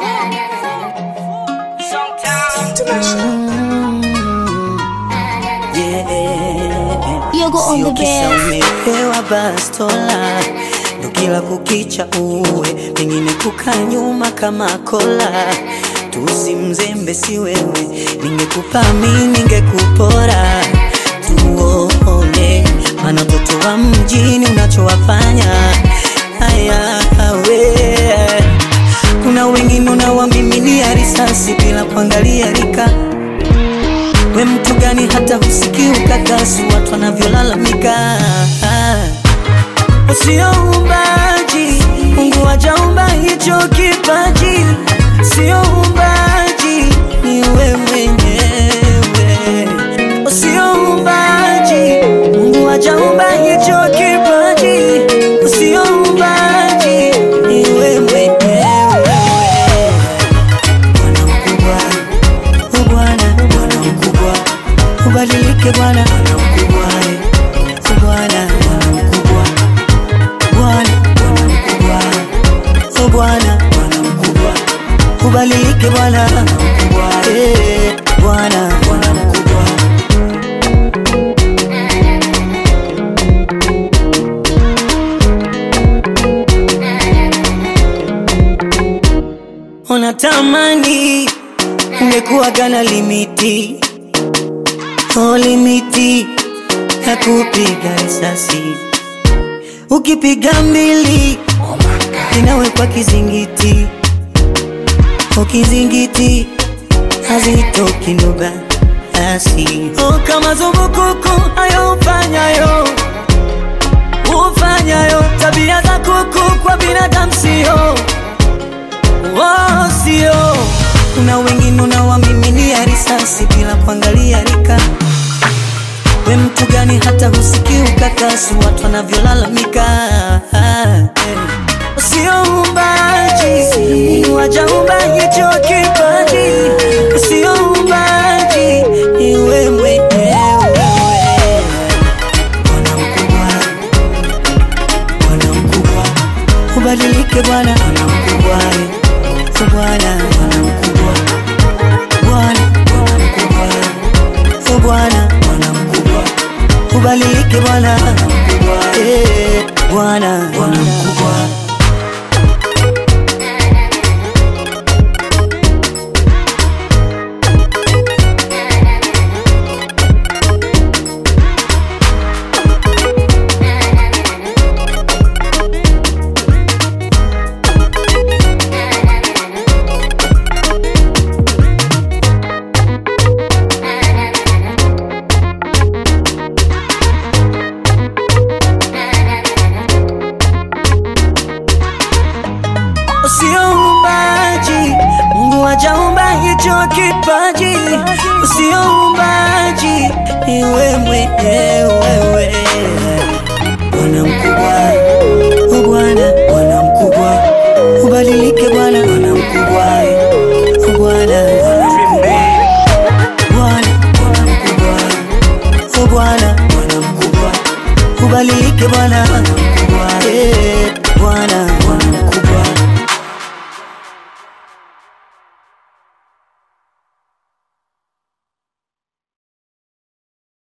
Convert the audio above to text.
Yogo on Sio the kisa bed. umepewa bastola ndo kila kukicha uwe pengine kukaa nyuma kama kola tusi mzembe si wewe ningekupa mi ningekupora tuone mana mtoto wa mjini unachowafanya haya we kuna wengine unawamiminia risasi bila kuangalia rika we mtu gani hata husikii ukakasi watu wanavyolalamika sio umbaji mungu wajaumba hicho kipaji sio umbaji ni we mwenyewe sio umbaji mungu wajaumba hicho kipaji sio umbaji ni we mwenyewe bwana mkubwa O Bwana, Bwana mkubwa, ubadilike Bwana, Bwana mkubwa, O Bwana, Bwana mkubwa, Bwana, Bwana mkubwa, O Bwana, Bwana mkubwa, ubadilike Bwana, Bwana mkubwa, eh, Bwana, Bwana mkubwa. Unatamani ungekuwa gana limiti oh, limiti ya kupiga risasi ukipiga mbili inawekwa kizingiti o kizingiti hazitoki nduga asi oh, kama zumbukuku hayo ufanyayo ufanyayo tabia za kuku kwa binadamu sio Oh, sio kuna wengine unawamiminia risasi bila kuangalia rika we mtu gani hata husikii ukakasi watu wanavyolalamika Eh, sio umbaji Mungu hajaumba hicho kipaji sio umbaji ni we mwenyewe Bwana mkubwa Bwana mkubwa, ubadilike Bwana, Bwana mkubwa, o Bwana, Bwana mkubwa, Bwana, Bwana mkubwa, o Bwana, Bwana mkubwa, ubadilike Bwana, Bwana mkubwa, eh, Bwana, Bwana mkubwa. Usio umbaji, Mungu hajaumba hicho kipaji. Usio umbaji, ni wewe mwenyewe. Bwana mkubwa, o Bwana, Bwana mkubwa, ubadilike Bwana, Bwana mkubwa, o Bwana, Bwana mkubwa, Bwana, Bwana mkubwa, o Bwana, Bwana mkubwa, ubadilike Bwana, Bwana